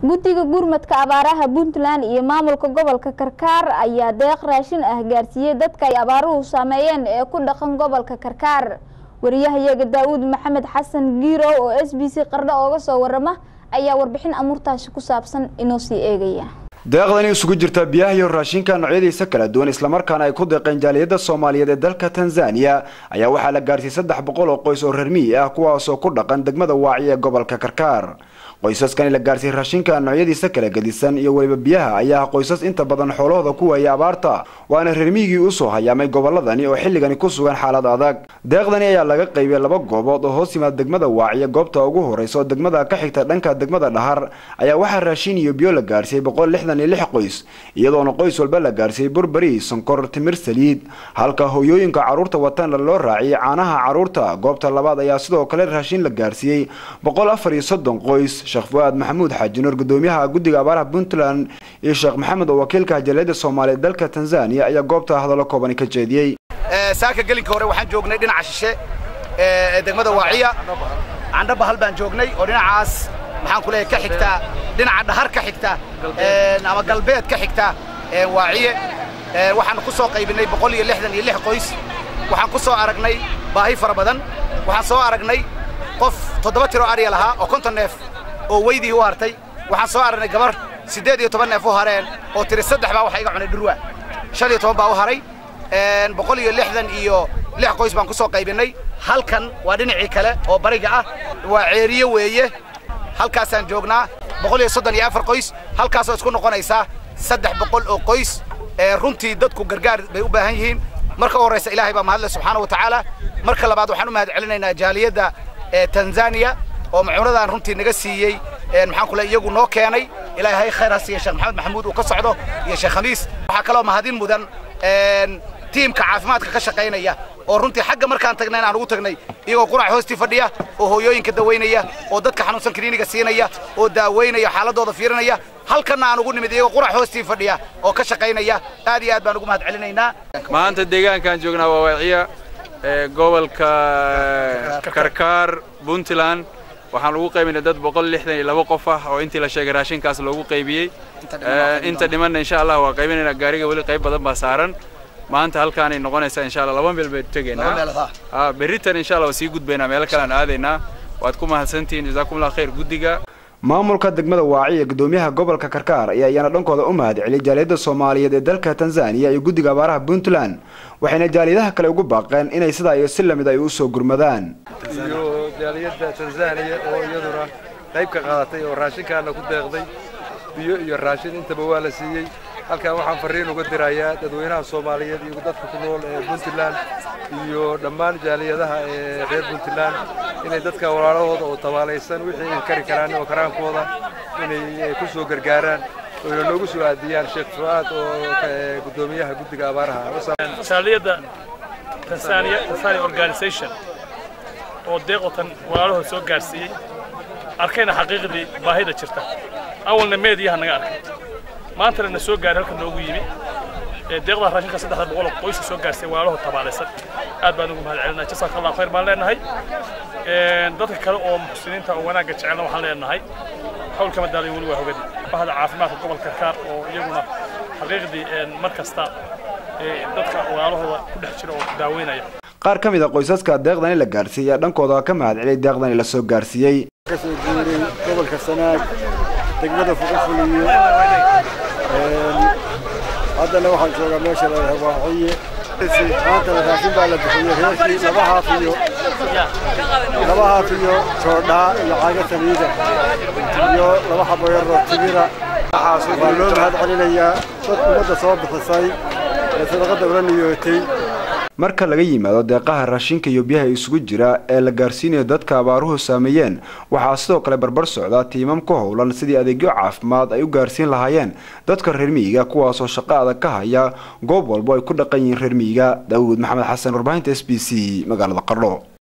guddiga gurmadka abaaraha puntland iyo maamulka gobolka karkaar ayaa deeq raashin ah gaarsiiyey dadka ay abaaruhu saameeyeen ee ku dhaqan gobolka karkaar wariyahayaga daawuud maxamed xasan giirow oo s b c qardho ooga soo warama ayaa warbixin amuurtaasi ku saabsan inoo sii eegaya deeqdani isugu jirta biyaha iyo raashinka noocyadiisa kala duwan islamarkaana ay ku deeqeen jaaliyadda soomaaliyeed ee dalka tanzaniya ayaa waxaa la gaarsiiyey saddex boqol oo qoys oo reer miyi ah kuwaasoo ku dhaqan degmada waaci ee gobolka karkaar qoysaskani la gaarsiiyey raashinka noocyadiisa kala gedisan iyo weliba biyaha ayaa ah qoysas inta badan xoolahooda ku waayay abaarta waana reer miyigii usoo hayaamay goboladani oo xilligani ku sugan xaalad adag deeqdani ayaa laga qaybiyey laba goobood oo hoos yimaada degmada waaciye goobta ugu horeysa oo degmada ka xigta dhanka degmada dhahar ayaa waxaa raashin iyo biyo la gaarsiiyey boqol lixdan iyo lix qoys iyadoona qoys walba la gaarsiiyey burberi sonkor timir saliid halka hooyooyinka carruurta watana loo raaciyey caanaha carruurta goobta labaad ayaa sidoo kale raashin la gaarsiiyey boqol afar iyo soddon qoys sheekh fuaad maxamuud xaajinuur gudoomiyaha guddiga abaaraha puntland iyo sheekh maxamed oo wakiilka jaaliyadda soomaaliya dalka tanzaniya ayaa goobta hadallo koobani ka jeediyey saaka gelinka hore waxaan joognay dhinaca shishe ee degmada waaciya candhaba hal baan joognay oo dhinacaas maxaan ku leeyahay ka xigta dhinaca dhahar ka xigta ama galbeed ka xigta waaciye waxaan ku soo qaybinay boqol iyo lixdan iyo lix qoys waxaan ku soo aragnay baahi fara badan waxaan soo aragnay qof toddoba tiro arya lahaa oo konton neef oo weydii u hartay waxaan soo aragnay gabar siddeed iyo toban neef u hareen oo tiri saddex baa waxa iga cunay dhurwa shan iyo toban baa u haray boqol iyo lixdan iyo lix qoys baan ku soo qaybinay halkan waa dhinacii kale oo bariga ah waa ceeriye weeye halkaasaan joognaa boqol iyo soddon iyo afar qoys halkaasoo isku noqonaysaa saddex boqol oo qoys runtii dadku gargaar bay u baahan yihiin marka u horraysa ilaahay baa mahadle subxaana wa tacaala marka labaad waxaan u mahad celinaynaa jaaliyadda tanzaniya oo macuunadan runtii naga siiyey maxaan ku le iyagu noo keenay ilaahay khayr ha siiya sheekh maxamed maxamuud uu ka socdo iyo sheekh khamiis waxaa kaloo mahadin mudan tiimka caafimaadka ka shaqaynaya oo runtii xagga markaan tagnay aan ugu tagnay iyagoo qurac hoostii fadhiya oo hooyooyinka dawaynaya oo dadka xanuunsan kiniiniga siinaya oo daaweynaya xaaladooda fiirinaya halkanna aan ugu nimid iyagoo qurac hoostii fadhiya oo ka shaqaynaya aad iyo aad baan ugu mahad celinaynaa maanta deegaankaan joognaa waa waaciya gobolka karkaar puntland waxaan ugu qaybinay dad boqol lixdan iyo laba qof ah oo intii la sheegay raashinkaas loogu qaybiyey inta dhimanna insha allah waa qaybinaynaa gaariga weli qayb badan baa saaran maanta halkaanay noqonaysaa insha allah laba meel baynu tegaynaa berritan insha allah waa sii gudbaynaa meelo kale aan aadaynaa waad ku mahadsantihiin jazaakumullah khayr guddiga maamulka degmada waaci ee gudoomiyaha gobolka karkaar ayaa iyana dhankooda u mahad celiyay jaaliyadda soomaaliyeed ee dalka tanzaniya iyo guddiga abaaraha puntland waxayna jaaliyadaha kale ugu baaqeen inay sidaa iyo si lamid ay u soo gurmadaan iyo jaaliyadda tanzaniya oo iyaduna qayb ka qaadatay oo raashinkaana ku deeqday biyo iyo raashin intaba waa la siiyey halkan waxaan farriin uga dirayaa dadweynaha soomaaliyeed iyo dadka ku nool ee puntland iyo dhammaan jaaliyadaha ee reer puntland inay dadka walaalahooda oo tabaalaysan wixii ay kari karaan oo karaankooda inay ku soo gargaaraan oyna noogu soo aadiyaan sheekh fu'aad oo gudoomiyaha guddiga abaaraha jaaliyadda tanzania tanzania organization oo deeqotan walaalahooda soo gaarsiiyey arkayna xaqiiqdii baahida jirta awalna meediyaha naga arkay maantana na soo gaaray halka noogu yimi deeqda raashinka saddexda boqol oo qoyska soo gaarsiiyey walaalahoo tabaalaysan aad baan ugu mahad celinaa jasaaka allah khayr baan leenahay dadka kale oo muxsiniinta oo wanaagga jecelna waxaan leenahay hawlka madaaliyo weli waa hogadi bahda caafimaadka gobolka karkaar oo iyaguna xaqiiqdii mar kasta dadka walaalahooda ku dhex jira oo daaweynaya qaar ka mid a qoysaska deeqdani la gaarsiiyey ayaa dhankooda ka mahad celiyay deeqdani la soo gaarsiiyey kasoo guuray gobolka sanaag degmada fuqufuliyo haddana waxaan joogaa meesha la waaciye maantana raashin baa la bixiyey reerkii laba haaf iyo laba haaf iyo joodhaa iyo caaga saliida iyo laba xabo yaroo timira waa loo mahad celinayaa dad ummadda soo bixisay ee sadaqadda ula niyootay marka laga yimaado deeqaha raashinka iyo biyaha isugu jira ee la gaarsiinayo dadka abaaruhu saameeyeen waxaa sidoo kale barbar socda tiimam ku howlan sidii adeegyo caafimaad ay u gaarsiin lahaayeen dadka reer miyiga kuwaasoo shaqo adag ka haya goob walbo ay ku dhaqan yihiin reer miyiga daawuud maxamed xasan warbaahinta s b c magaalada qardho